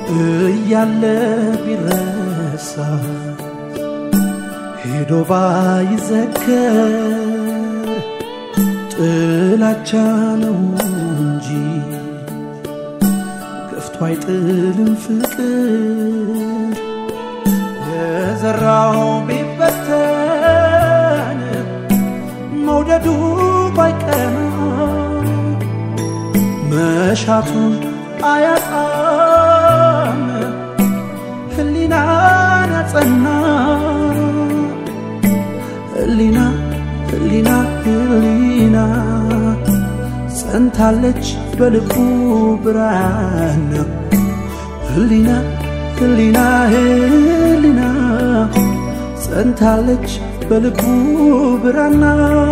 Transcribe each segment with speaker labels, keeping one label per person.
Speaker 1: እያለ ቢረሳ ሄዶ ባይዘከር ጥላቻ ነው እንጂ ገፍቶ አይጥልም ፍቅር የዘራው ቢበተን መውደዱ ባይቀና መሻቱን አያጣም ህሊናን ያጸና ህሊና ህሊና ህሊና ጸንታለች በልቡ ብርሃን ህሊና ህሊና ህሊና ጸንታለች በልቡ ብራና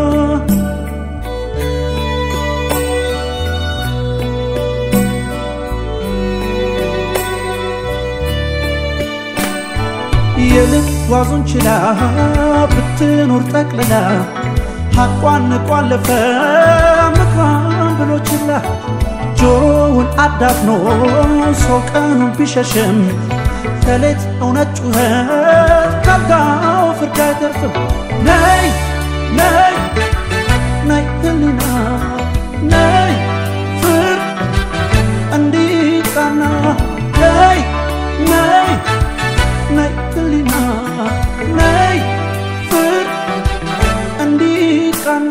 Speaker 1: የልብ ዋዙን ችላ ብትኖር ጠቅልላ ሐቋን ንቋለፈ ምክሯን ብሎ ችላ ጆሮውን አዳፍኖ ሰው ቀኑን ቢሸሽም ከሌት እውነት ጩኸት ካልጋው ፍርድ አይተርፍም። ነይ ነይ ነይ ህሊና ነይ ፍርድ እንዲቃና ነይ ነይ ነይ ህሊና ነይ ፍርድ እንዲቃና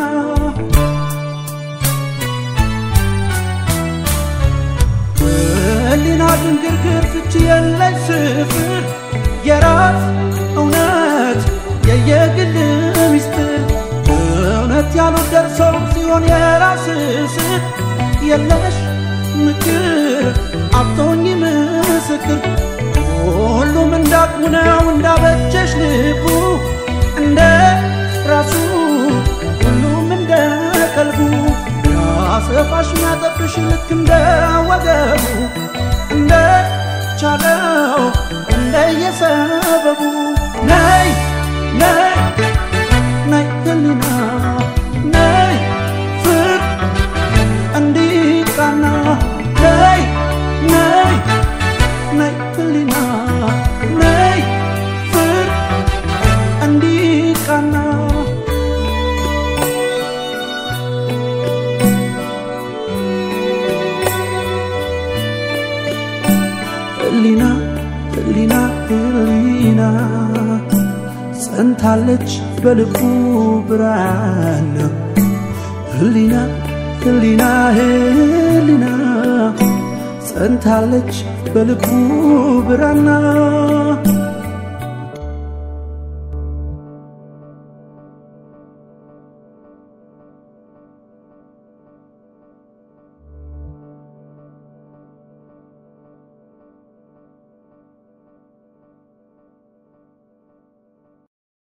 Speaker 1: ህሊና ድንግርግር ፍቺ የለሽ ስፍር የራስ እውነት የየግል ሚስጥር እውነት ያሉት ደርሰው ሲሆን የራስ ስር የለሽ ምክር አቶኝ ምስክር ሁሉም እንዳቅሙ ነው እንዳበጀሽ ልቡ እንደ ራሱ ሁሉም እንደ ቀልቡ ያሰፋሽ ሚያጠብሽ ልክ እንደ ወገቡ እንደ ቻለው እንደየሰበቡ ነይ ነይ ነይ ህሊና ነይ ፍር እንዲቃና ነይ ነይ ነይ ህሊና ነይ ፍር እንዲቃና ህሊና ህሊና ህሊና ጸንታለች በልቡ ብርሃን ህሊና ህሊና ህሊና ጸንታለች በልቡ ብራና